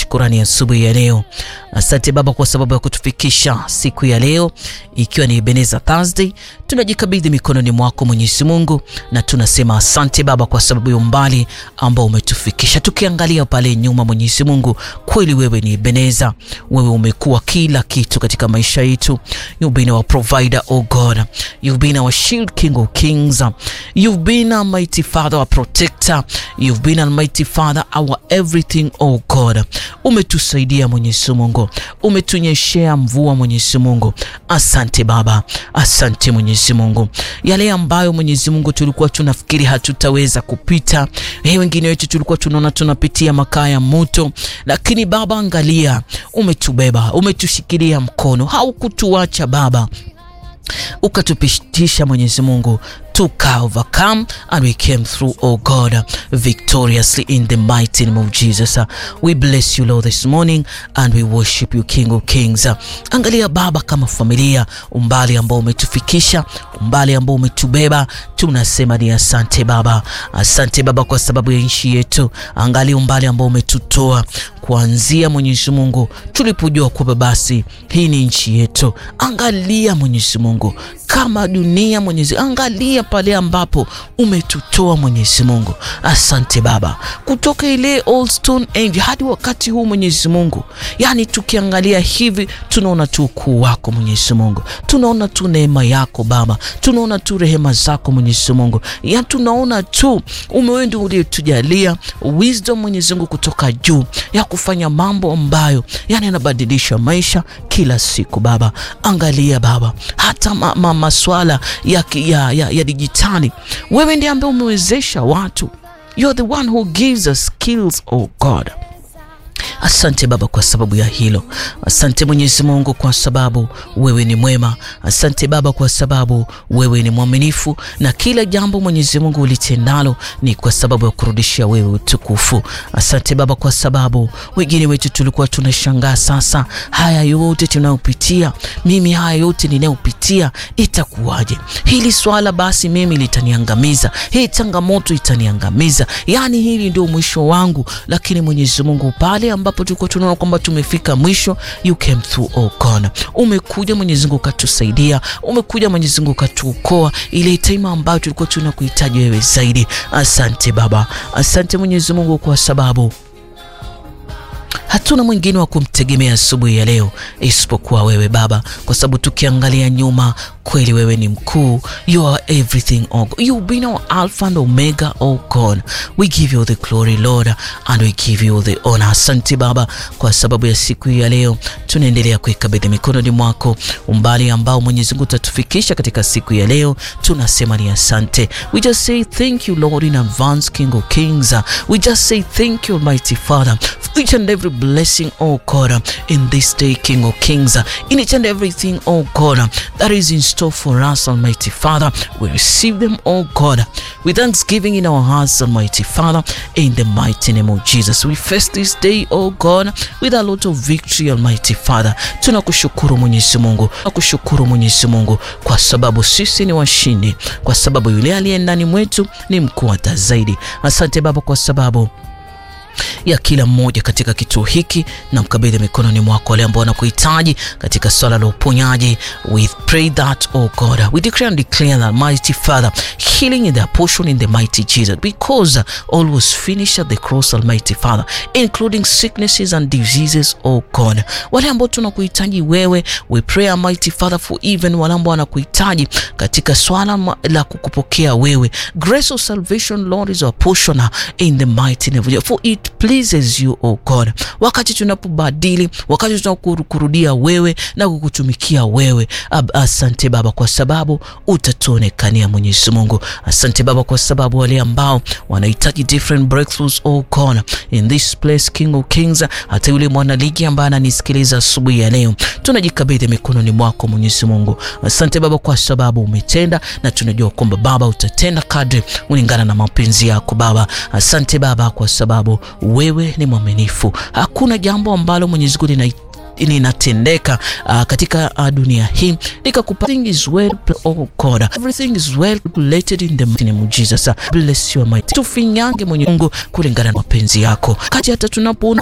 shukurani asubuhi ya, ya leo. Asante Baba kwa sababu ya kutufikisha siku ya leo ikiwa ni Ebenezer Thursday. Tunajikabidhi mikononi mwako Mwenyezi Mungu na tunasema asante Baba kwa sababu ya umbali ambao umetufikisha. Tukiangalia pale nyuma, Mwenyezi Mungu, kweli wewe ni Ebenezer, wewe umekuwa kila kitu katika maisha yetu. You've been our provider, oh God. You've been our shield, King of Kings. You've been our mighty Father, our protector. You've been our mighty Father, our everything, oh God. Umetusaidia Mwenyezi Mungu, umetunyeshea mvua Mwenyezi Mungu. Asante Baba, asante Mwenyezi Mungu. Yale ambayo Mwenyezi Mungu tulikuwa tunafikiri hatutaweza kupita, hey, wengine wetu tulikuwa tunaona tunapitia makaa ya moto, lakini Baba, angalia, umetubeba, umetushikilia mkono, haukutuacha Baba, ukatupitisha Mwenyezi Mungu tuka overcome and we came through oh God victoriously in the mighty name of Jesus. We bless you Lord this morning and we worship you King of Kings. Angalia Baba, kama familia, umbali ambao umetufikisha, umbali ambao umetubeba, tunasema ni asante Baba, asante Baba kwa sababu ya nchi yetu. Angalia umbali ambao umetutoa kuanzia Mwenyezi Mungu tulipojua kwamba basi hii ni nchi yetu. Angalia Mwenyezi Mungu kama dunia Mwenyezi, angalia pale ambapo umetutoa Mwenyezi Mungu. Asante Baba, kutoka ile old stone age hadi wakati huu Mwenyezi Mungu, yani tukiangalia hivi tunaona tu ukuu wako Mwenyezi Mungu, tunaona tu neema yako Baba, tunaona tu rehema zako Mwenyezi Mungu, ya tunaona tu umewe ndio uliotujalia wisdom Mwenyezi Mungu kutoka juu ya kufanya mambo ambayo yani yanabadilisha maisha kila siku Baba. Angalia Baba, hata ma, ma, maswala ya, ya, ya, ya dijitali, wewe ndiye ambaye umewezesha watu. You are the one who gives us skills, oh God. Asante Baba kwa sababu ya hilo. Asante Mwenyezi Mungu kwa sababu wewe ni mwema. Asante Baba kwa sababu wewe ni mwaminifu, na kila jambo Mwenyezi Mungu ulitendalo ni kwa sababu ya kurudishia wewe utukufu. Asante Baba kwa sababu wengine wetu tulikuwa tunashangaa, sasa haya yote tunayopitia, mimi haya yote ninayopitia itakuwaje? Hili swala basi mimi litaniangamiza, hii changamoto itaniangamiza, yaani hili ndio mwisho wangu. Lakini Mwenyezi Mungu pale ambapo tulikuwa tunaona kwamba tumefika mwisho, you came through oh God. Umekuja Mwenyezi Mungu ukatusaidia, umekuja Mwenyezi Mungu ukatuokoa ile time ambayo tulikuwa tunakuhitaji wewe zaidi. Asante Baba, asante Mwenyezi Mungu kwa sababu hatuna mwingine wa kumtegemea asubuhi ya leo isipokuwa wewe Baba, kwa sababu tukiangalia nyuma kweli wewe ni mkuu. You are everything oh God. You've been our Alpha and Omega oh God. We give you the glory Lord and we give you the honor. Asante Baba kwa sababu ya siku ya leo, tunaendelea kuikabidhi mikononi mwako umbali ambao Mwenyezi Mungu utatufikisha katika siku ya leo, tunasema ni asante. We just say thank you Lord in advance King of Kings. We just say thank you Almighty Father for each and every blessing oh God in this day King of Kings, in each and everything oh God that is in store for us Almighty Father. We receive them oh God with thanksgiving in our hearts Almighty Father, in the mighty name of Jesus. We face this day oh God with a lot of victory Almighty Father. Tunakushukuru Mwenyezi Mungu, tunakushukuru Mwenyezi Mungu kwa sababu sisi ni washindi, kwa sababu yule aliye ndani mwetu ni mkuu hata zaidi. Asante Baba kwa sababu ya kila mmoja katika kituo hiki na mkabidhi mikononi mwako wale ambao wanakuhitaji katika swala la uponyaji. We pray that oh God, we declare and declare that mighty Father, healing in their portion in the mighty Jesus, because all was finished at the cross, Almighty Father, including sicknesses and diseases oh God. Wale ambao tunakuhitaji wewe, we pray Almighty Father for even wale ambao wanakuhitaji katika swala la kukupokea wewe. Grace of salvation Lord is our portion in the mighty name of Jesus. For it pleases you oh God, wakati tunapobadili, wakati tunakurudia wewe na kukutumikia wewe. Asante Baba kwa sababu utatuonekania Mwenyezi Mungu. Asante Baba kwa sababu wale ambao wanahitaji different breakthroughs oh God in this place King of Kings, hata yule mwanaligi ambaye ananisikiliza asubuhi ya leo, tunajikabidhi mikononi mwako Mwenyezi Mungu. Asante Baba kwa sababu umetenda, na tunajua kwamba Baba utatenda kadri kulingana na mapenzi yako Baba. Asante Baba kwa sababu wewe ni mwaminifu. Hakuna jambo ambalo Mwenyezi Mungu linatendeka uh, katika uh, dunia hii nikakupa everything is well oh God everything is well related in the name of Jesus bless you my tufinyange Mwenyezi Mungu kulingana na mapenzi yako kati hata tunapoona